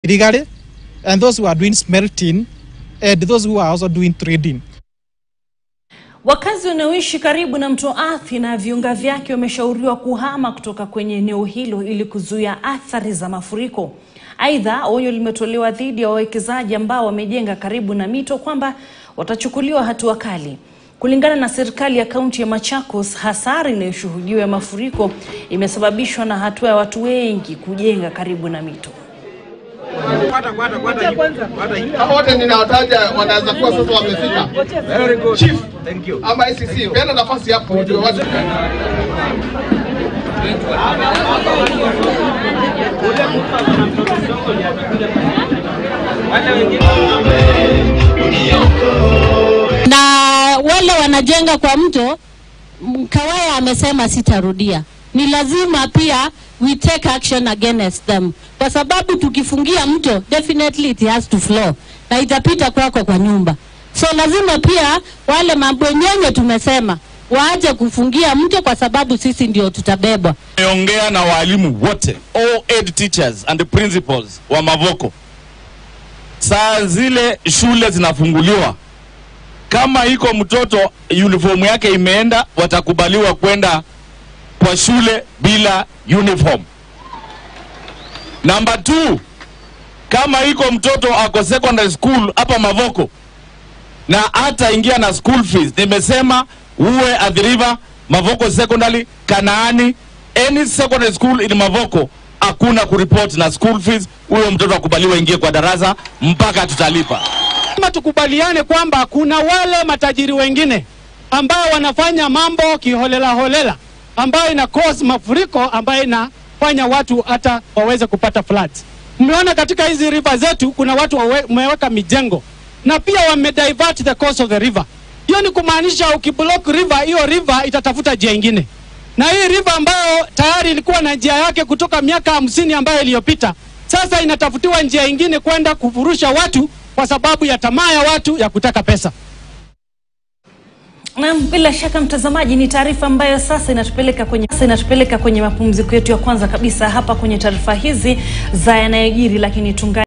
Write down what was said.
illegally, and those who are doing smelting, and those who are also doing trading. Wakazi wanaoishi karibu na mto Athi na viunga vyake wameshauriwa kuhama kutoka kwenye eneo hilo ili kuzuia athari za mafuriko. Aidha, onyo limetolewa dhidi ya wawekezaji ambao wamejenga karibu na mito kwamba watachukuliwa hatua kali. Kulingana na serikali ya kaunti ya Machakos, hasara inayoshuhudiwa ya mafuriko imesababishwa na hatua ya watu wengi kujenga karibu na mito. Hawa wote ninawataja wanaweza kuwa sasa wamefika. Chief ama ICC, peana nafasi hapo ndio watu na wale wanajenga kwa mto. m- Kawaya amesema sitarudia, ni lazima pia we take action against them, kwa sababu tukifungia mto definitely it has to flow na itapita kwako kwa nyumba. So lazima pia wale mabwenyenye tumesema waache kufungia mto, kwa sababu sisi ndio tutabebwa. Nimeongea na walimu wote all aid teachers and principals wa Mavoko. Saa zile shule zinafunguliwa, kama iko mtoto uniform yake imeenda, watakubaliwa kwenda kwa shule bila uniform. Number two, kama iko mtoto ako secondary school hapa Mavoko na hata ingia na school fees, nimesema uwe at the river Mavoko Secondary, Kanaani, any secondary school in Mavoko, hakuna kuripoti na school fees. Huyo mtoto akubaliwa ingie kwa darasa mpaka tutalipa. Lazima tukubaliane kwamba kuna wale matajiri wengine ambao wanafanya mambo kiholela holela, ambayo ina cause mafuriko, ambayo inafanya watu hata waweze kupata floods. Mmeona katika hizi river zetu kuna watu wawe- wameweka mijengo na pia wame divert the course of the river. Hiyo ni kumaanisha ukiblock river, hiyo river itatafuta njia ingine, na hii river ambayo tayari ilikuwa na njia yake kutoka miaka hamsini ambayo iliyopita, sasa inatafutiwa njia ingine kwenda kufurusha watu kwa sababu ya tamaa ya watu ya kutaka pesa. Naam, bila shaka mtazamaji, ni taarifa ambayo sasa inatupeleka kwenye sasa inatupeleka kwenye mapumziko yetu ya kwanza kabisa hapa kwenye taarifa hizi za yanayojiri, lakini tunga